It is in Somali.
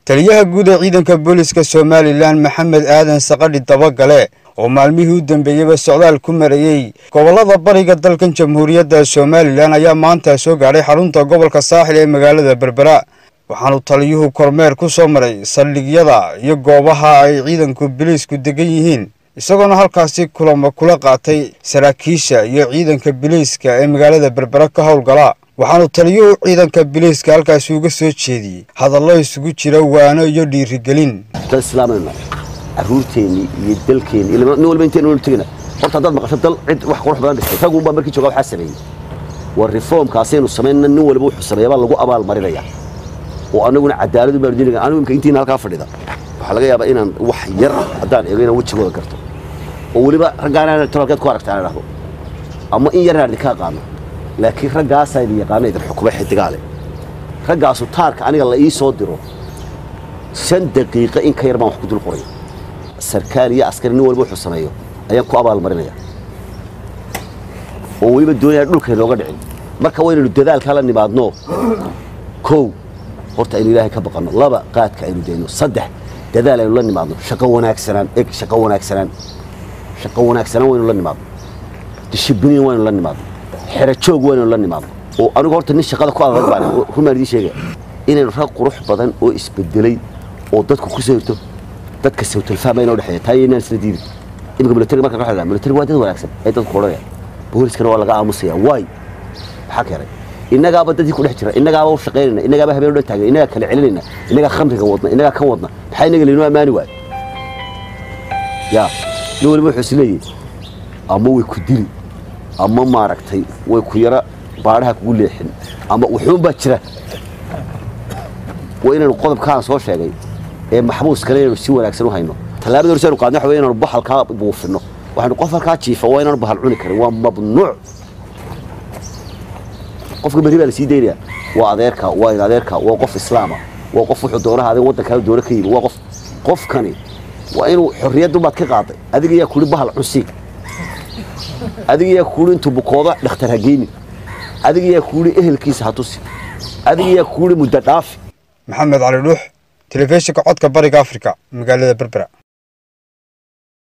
taliyaha guud ee ciidanka booliska somalilan maxamed aadan saqadhi dabagale oo maalmihii u dambeeyeyba socdaal ku marayey gobollada bariga dalkan jamhuuriyadda somalilan ayaa maanta soo gaadhay xarunta gobolka saaxil ee magaalada berbera waxaanu taliyuhu kormeer ku soo maray saldhigyada iyo goobaha ay ciidanku biliisku degan yihiin isagoona halkaasi kulamo kula qaatay saraakiisha iyo ciidanka biliiska ee magaalada berbera ka howlgala waxaanu taliyuhu ciidanka biliiska halkaasi uga soo jeediyey hadallo isugu jira waano iyo dhiirigelin dad islaamayna caruurteennii iyo dalkeenni nin walba inteen ula tegina horta haddaad maqasho dal cid wax qurux badan dhistay raggu unbaa markii jooga waxaa sameeyey war reformkaasaynu samaynna nin walba wuxuu sameeya baa lagu abaal marinaya oo anaguna cadaaladu baanu dinaga anigu imka intiina halkaa fadhida waxaa laga yaabaa inaan wax yar haddaan eego inaan wejigooda garto oo weliba raggaan tolkeed ku aragta aan idhahdo ama in yaraan idinka aqaano laakiin raggaasaa idin yaqaana idin xukuma xidigaale raggaasu taarka aniga la ii soo diro shan daqiiqo in ka yar baan wax ku dul qoray sarkaal iyo askari nin walba wuxuu sameeyo ayaan ku abaalmarinaya oo weliba doonaya dhulka inooga dhicin marka waynaynu dadaalkaa la nimaadno kow horta aynu ilaahay ka baqanno laba qaadka aynu dayno saddex dadaal aynu la nimaadno shaqo wanaagsanaan eg shaqo wanaagsanaan shaqo wanaagsanaan waynu la nimaadno dishibiliin waynu la nimaadno xerajoog waynu la nimaadno oo anigu horta nin shaqada ku adag baan rumaan idiin sheegaya inaynu rag qurux badan oo isbedelay oo dadku ku sawirto dadka sawtalfahma inoo dhexeeya taa inaan isla diidin imika militari marka ka militari waa dad wanaagsan ay dadku odhanaya booliskana waa laga aamusaya waay maxaa keenay innagaaba dadkii ku dhex jira innagaaba u shaqaynayna innagaaba habeen dhan taagan innagaa kala celinayna innagaa khamriga wadna innagaa kan wadna maxaa innaga laynoo ammaani waayo yaa nin waliba wuxuu isleeyahy ama way ku dili ama maaragtay way ku yara baadhaha kugu leexin ama wuxuunbaa jira waa inaynu qodobkaan soo sheegay ee maxbuuskana inaynu si wanaagsan u hayno tallaabada horse aynu qaadno waxa wey inaynu bahalkaa buufino waxaynu qof halkaa jiifa waa inaanu bahal cuni karin waa mamnuuc qofka berri baa la sii daynaya waa adeerka waa in adeerka waa qof islaama waa qof wuxuu doonaha adeeg waddankaada doona ka yimi waa qof qofkani waa inuu xorriyaddubaad ka qaaday adiga yaa kuhi bahal cunsiig adiga yaa kuhi intuu bukooda dhakhtar ha geynin adiga yaa kuhi ehelkiisa ha tusi adiga yaa kuhi muddo dhaafi maxamed cali dhuux telefishinka codka bariga afrika magaalada berbera